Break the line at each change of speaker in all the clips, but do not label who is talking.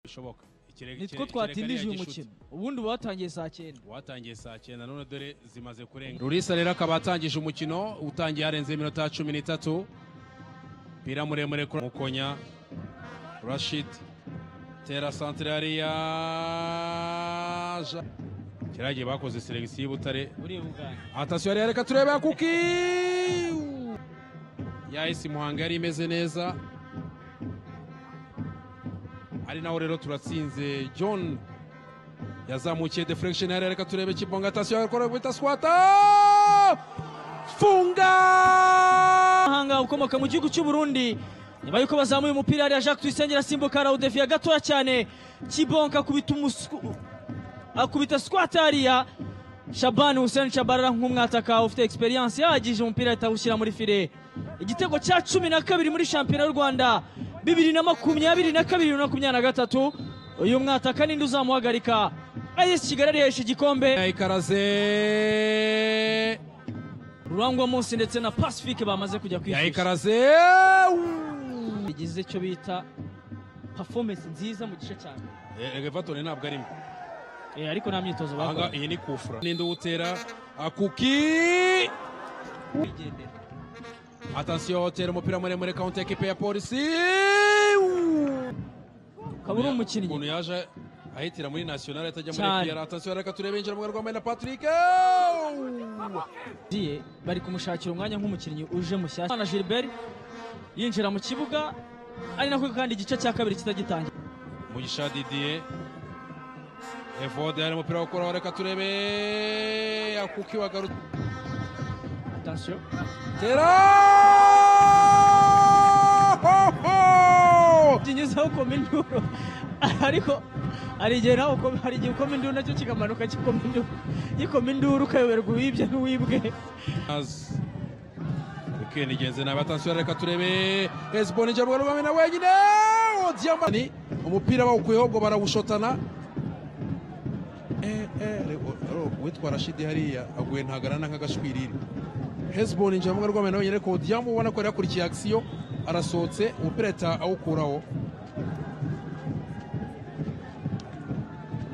bishoboka Ikirere-
nitwo
ikirere-
twatindije
ikirere
uyu
gishyutse.
mukino ubundi watangiye saa cyenda
watangiye saa cyenda none dore zimaze kurenga rurisa rero akaba atangije umukino utangiye harenze iminota cumi n'itatu umupira muremure kuri mukonya rashid tera santire hariya Ja- kiragiye bakoze selekisiyo y'ubutare
buriya buganje
atasiyo yari reka turebe kuki yahise muhanga yari imeze neza ari naho rero turatsinze john yazamukiye deflection yari reka turebe kibonga atasiyo yakora bita swata funga
mahanga ukomoka mu gihugu cy'u Burundi nyuma yuko bazamuye umupira hariya Jacques Tuyisenge asimbuka rawudefiya gatoya cyane Kibonka akubita umusku akubita squat hariya Shaban Hussein Shabarara nk'umwataka ufite experience yahagije umupira ahita awushyira muri file igitego cya cumi na kabiri muri shampiyona y'u Rwanda bibiri na makumyabiri na kabiri bibiri na makumyabiri na gatatu uyu mwataka ninde uzamuhagarika AS Kigali arihesha igikombe
yayikaraze
Rurangwa Munsi ndetse na Pacifique bamaze kujya kwifuza
yayikaraze
bigize icyo bita performance nziza mu gice cya mbere
evatone ntabwo arimo
Eh, ariko nta myitozo
Aha
bakoze
iyi ni kufura ninde uwutera akuki
Bigendera.
Attention, hotera umupira muremure kawunti ekipe ya polisi
ukaba uri
umuntu
umukinnyi
yaje ahitira muri national atajya muri
Cyane.
EPR atasiyo reka turebe yinjira mu rwambaye na Patrick
Diye, bari kumushakira umwanya nk'umukinnyi uje mushyashya na Gilbert yinjira mu kibuga ari nako kandi igice cya kabiri kitagitangira
Mugisha Didier Evode hari umupira wo gukora reka turebe akuki wagarutse
attention
tera
kinyizaho ukoma induru ariko hari igihe nawe ukoma- hari igihe ukoma induru nacyo kikamanuka kikoma induru gikoma induru ukayoberwa uwibye n'uwibwe
Weekend igenze nabi atasiyo reka turebe Hezbon injira mu rwambaye na wenyine Odiamba ni umupira bawukuyeho ubwo barawushotana Eh, eh, re- o- ro- uwitwa rashidi hariya aguye ntagarana nk'agashwiriri hezbon injira mu rwambaye na wenyine ariko odiamba ubona ko yari yakurikiye akisiyo arasohotse umupira ahita awukuraho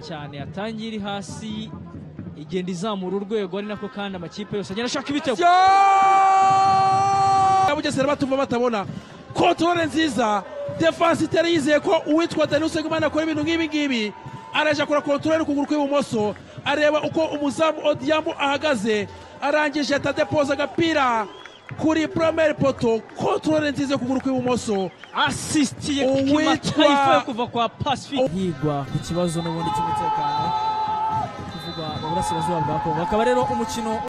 cyane yatangiye iri hasi igenda izamura urwego ari nako kandi amakipe yose agenda ashaka ibitego
Ya Bugesera batumva batabona kontorore nziza defanse itari yizeye ko uwitwa Daniel Usengimana akora ibintu nk'ibi ngibi araje akora kontorore n'ukuguru kw'ibumoso areba uko umuzamu Odiambo ahagaze arangije atadepoza agapira kuri promere poto kontorore nziza y'ukuguru kw'ibumoso
asisitiye
Uwitwa-
kimatayifa yo kuva kwa Pacific higwa ku kibazo n'ubundi cy'umutekano kuvugwa mu burasirazuba bwa Kongo akaba rero umukino